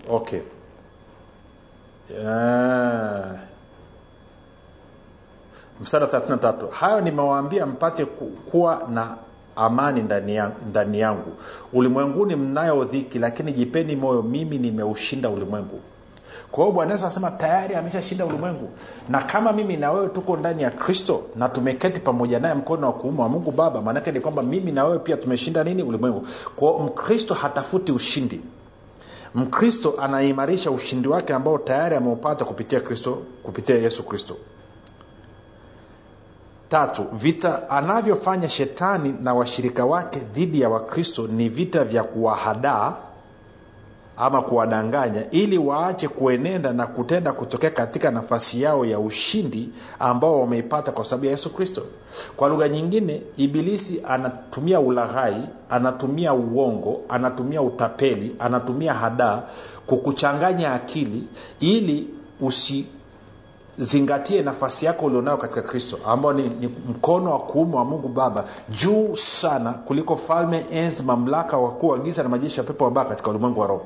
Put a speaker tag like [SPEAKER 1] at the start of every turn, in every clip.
[SPEAKER 1] okay yeah. mstari wa 33 hayo nimewaambia mpate ku- kuwa na amani ndani yangu, ndani yangu ulimwenguni mnayo dhiki lakini jipeni moyo mimi nimeushinda ulimwengu kwa hiyo bwana yesu anasema tayari ameshashinda ulimwengu na kama mimi na wewe tuko ndani ya kristo na tumeketi pamoja naye mkono wa kuume wa mungu baba maanake ni kwamba mimi na wewe pia tumeshinda nini ulimwengu kwao mkristo hatafuti ushindi mkristo anaimarisha ushindi wake ambao tayari ameupata kupitia kristo kupitia yesu kristo tatu vita anavyofanya shetani na washirika wake dhidi ya wakristo ni vita vya kuwahadaa ama kuwadanganya ili waache kuenenda na kutenda kutokea katika nafasi yao ya ushindi ambao wameipata kwa sababu ya yesu kristo kwa lugha nyingine ibilisi anatumia ulaghai anatumia uongo anatumia utapeli anatumia hadaa kukuchanganya akili ili usi zingatie nafasi yako ulionayo katika kristo ambao ni, ni mkono wa kuume wa mungu baba juu sana kuliko falme enzi mamlaka wakuu wa giza na majeshi ya pepo wabaya katika ulimwengu wa roho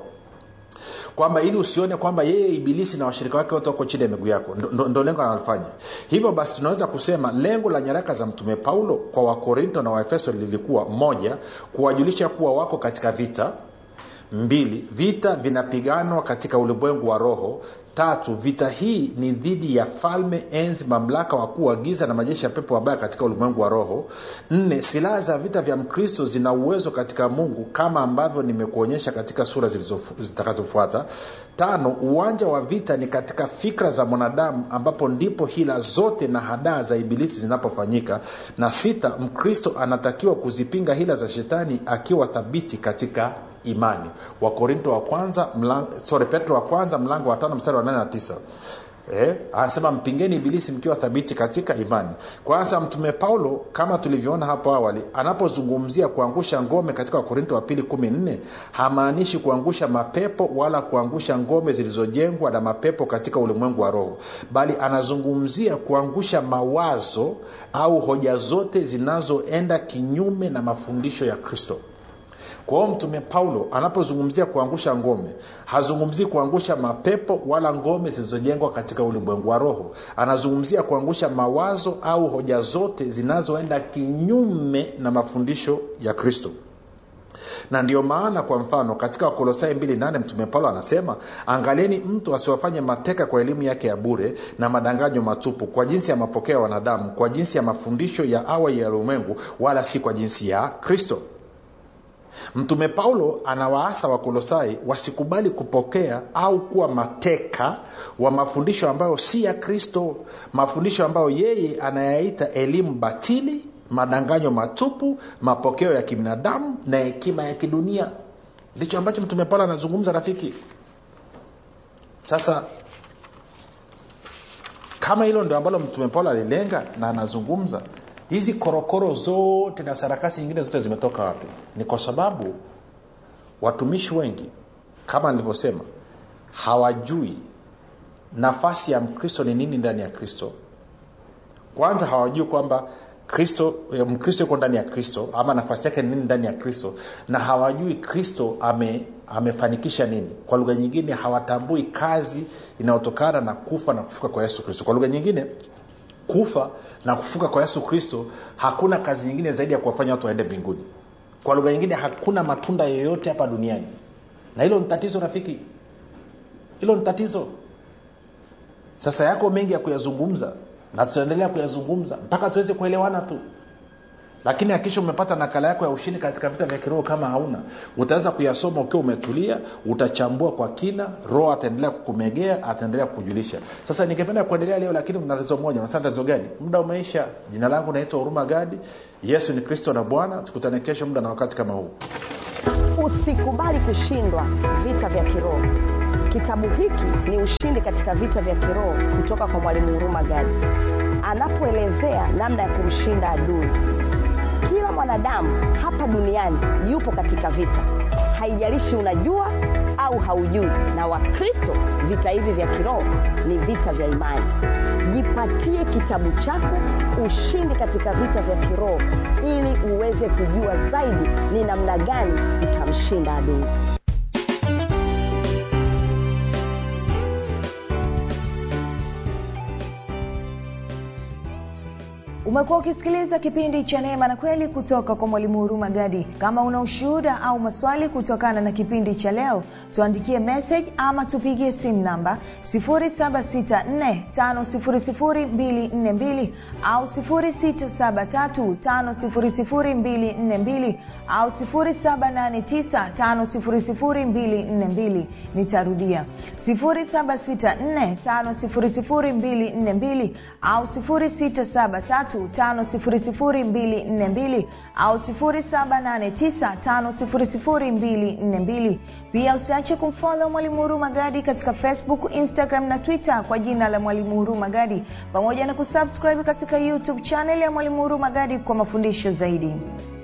[SPEAKER 1] kwamba ili usione kwamba yeye ibilisi na washirika wake wote wako chini ya miguu yako ndo, ndo, ndo lengo analofanya hivyo basi tunaweza kusema lengo la nyaraka za mtume paulo kwa wakorinto na waefeso lilikuwa moja kuwajulisha kuwa wako katika vita mbili vita vinapiganwa katika ulimwengu wa roho tatu vita hii ni dhidi ya falme enzi mamlaka wakuu wa giza na majeshi ya pepo wabaya katika ulimwengu wa roho nne silaha za vita vya mkristo zina uwezo katika mungu kama ambavyo nimekuonyesha katika sura zilizofu- zitakazofuata tano uwanja wa vita ni katika fikra za mwanadamu ambapo ndipo hila zote na hadaa za ibilisi zinapofanyika na sita mkristo anatakiwa kuzipinga hila za shetani akiwa thabiti katika imani wakorinto wa kwanza mlang, sorry, petro wa kwanza mlango wa tano mstari wa nane na tisa Eh, anasema mpingeni ibilisi mkiwa thabiti katika imani kwa sasa mtume paulo kama tulivyoona hapo awali anapozungumzia kuangusha ngome katika wakorinto wa pili kumi nne hamaanishi kuangusha mapepo wala kuangusha ngome zilizojengwa na mapepo katika ulimwengu wa roho bali anazungumzia kuangusha mawazo au hoja zote zinazoenda kinyume na mafundisho ya kristo kwa hiyo mtume paulo anapozungumzia kuangusha ngome hazungumzii kuangusha mapepo wala ngome zilizojengwa katika ulimwengu wa roho anazungumzia kuangusha mawazo au hoja zote zinazoenda kinyume na mafundisho ya kristo na ndiyo maana kwa mfano katika wakolosai 28 mtume paulo anasema angalieni mtu asiwafanye mateka kwa elimu yake ya bure na madanganyo matupu kwa jinsi ya mapokeo ya wanadamu kwa jinsi ya mafundisho ya awali ya ulimwengu wala si kwa jinsi ya kristo mtume paulo anawaasa wakolosai wasikubali kupokea au kuwa mateka wa mafundisho ambayo si ya kristo mafundisho ambayo yeye anayaita elimu batili madanganyo matupu mapokeo ya kibinadamu na hekima ya kidunia ndicho ambacho mtume paulo anazungumza rafiki sasa kama hilo ndio ambalo mtume paulo alilenga na anazungumza hizi korokoro zote na sarakasi nyingine zote zimetoka wapi ni kwa sababu watumishi wengi kama nilivyosema hawajui nafasi ya mkristo ni nini ndani ya kristo kwanza hawajui kwamba kristo mkristo yuko ndani ya kristo ama nafasi yake ni nini ndani ya kristo na hawajui kristo ame, amefanikisha nini kwa lugha nyingine hawatambui kazi inayotokana na kufa na kufuka kwa yesu kristo kwa lugha nyingine kufa na kufuka kwa yesu kristo hakuna kazi nyingine zaidi ya kuwafanya watu waende mbinguni kwa lugha nyingine hakuna matunda yoyote hapa duniani na hilo ni tatizo rafiki hilo ni tatizo sasa yako mengi ya kuyazungumza na tutaendelea kuyazungumza mpaka tuweze kuelewana tu lakini hakisha umepata nakala yako ya ushindi katika vita vya kiroho kama hauna utaweza kuyasoma ukiwa umetulia utachambua kwa kina roho ataendelea kukumegea ataendelea kukujulisha sasa ningependa kuendelea leo lakini mna tatizo moja unasema tatizo gani muda umeisha jina langu naitwa huruma gadi yesu ni kristo na bwana tukutane kesho muda na wakati kama huu
[SPEAKER 2] usikubali kushindwa vita vya kiroho kitabu hiki ni ushindi katika vita vya kiroho kutoka kwa mwalimu huruma gadi anapoelezea namna ya kumshinda adui kila mwanadamu hapa duniani yupo katika vita haijalishi unajua au haujui na wakristo vita hivi vya kiroho ni vita vya imani jipatie kitabu chako ushindi katika vita vya kiroho ili uweze kujua zaidi ni namna gani utamshinda adui
[SPEAKER 3] umekuwa ukisikiliza kipindi cha neema na kweli kutoka kwa mwalimu huruma gadi kama una ushuhuda au maswali kutokana na kipindi cha leo tuandikie message ama tupigie simu namba 7645242 au 6735242 au 7895242 nitarudia 7645242 au 6735242 au 7895242 pia usiache kumfolo mwalimu huruma gadi katika facebook instagram na twitter kwa jina la mwalimu huruma gadi pamoja na kusubscribe katika youtube chaneli ya mwalimu huruma gadi kwa mafundisho zaidi